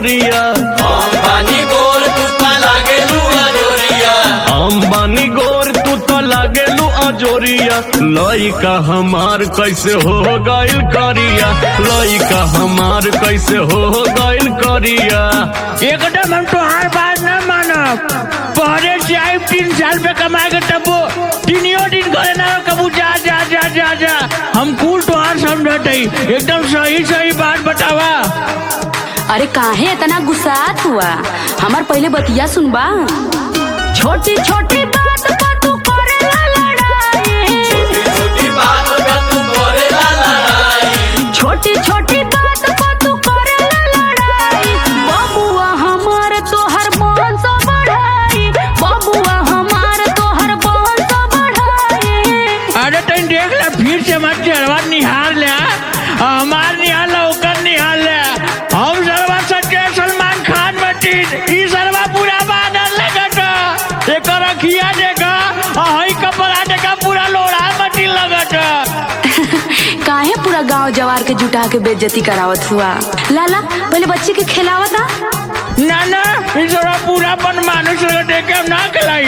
अजोरिया अंबानी गोर तू ता लागेलू अजोरिया अंबानी गोर तू तो लागेलू अजोरिया लइका हमार कैसे हो गइल करिया लइका हमार कैसे हो गइल करिया एकदम हम तोहार बात न मानब पहले से आई तीन साल पे कमाए के तबो तीनियो दिन करे ना कबू जा जा जा जा जा हम कुल तोहार समझत हई एकदम सही सही बात बतावा अरे काहे इतना गुस्सात हुआ हमार पहले बतिया सुनबा छोटी छोटी बात पर तू करेला लड़ाई छोटी बात पे तू करेला लड़ाई छोटी छोटी बात पर तू करेला लड़ाई बबुआ हमार तोहर बहन से बढ़ाई बबुआ हमार तोहर बहन से बढ़ाई अरे तन देख ले फिर से मत चढ़वा निहार ले आ। हमार निहार ले ओकर निहार ले हम सरवा सच्चे सलमान खान मटीन ई सरवा पूरा बादल लगत एकर अखिया देखा आ हई कपड़ा देखा पूरा लोड़ा मटीन लगत काहे पूरा गांव जवार के जुटा के बेइज्जती करावत हुआ लाला पहले बच्चे के खिलावता ना ना ई सरवा पूरा बन मानुष लगत है के ना खिलाई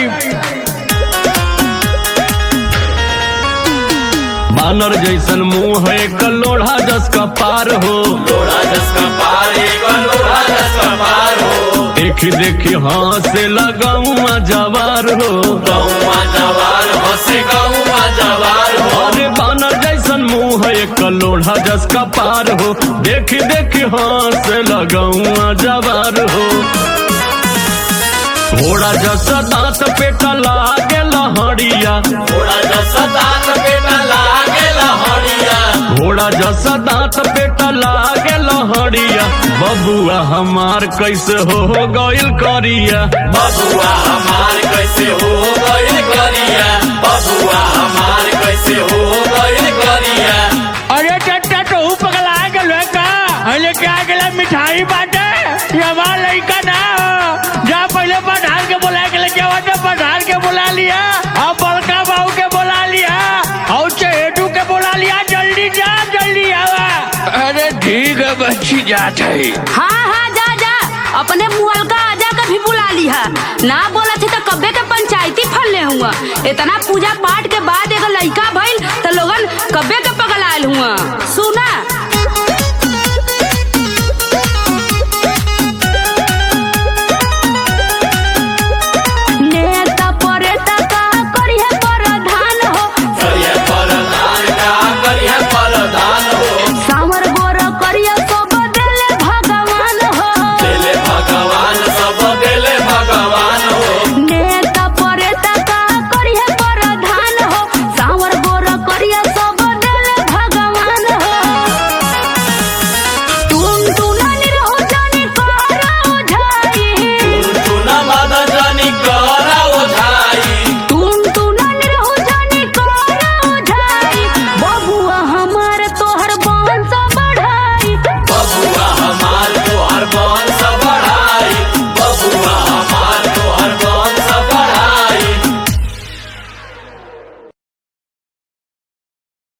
बानर जैसन मुंह है कलोढ़ा जस का पार हो लोड़ा जसका पार एगो लोड़ा जसका पार हो देखी देखी हाथ लगाऊं जवार हो गौवा जवार हंसे गौवा जवार हो अरे बानर जैसन मुंह है कलोढ़ा जस का पार हो देखी देखी हाथ लगाऊं जवार हो घोड़ा जैसा दांत पेटा लागे लहड़िया थोड़ा जसा दांत बेटा लागेला हरिया घोड़ा जैसा दांत पेटा लागे लहड़िया बबुआ हमार कैसे हो गइल करिया बबुआ हमार कैसे हो गइल करिया बबुआ हमार कैसे हो गइल करिया अरे चट्टा तो हूँ पगला गल का अरे क्या गला मिठाई बाटे ये हमारा लड़का ना हो जा पहले पठान के बुला के लेके आवा तो पठान के बुला लिया और बड़का बाबू के बुला लिया और चहेटू के बुला लिया जल्दी जा जल्दी आवा अरे ठीक है बच्ची जात है हाँ हाँ जा जा अपने मुअलका आजा के भी बुला लिहा ना बोला थे तो कब्बे के पंचायती फलने हुआ इतना पूजा पाठ के बाद एगो लड़का भइल तो लोगन कब्बे के पगलायल हुआ सुन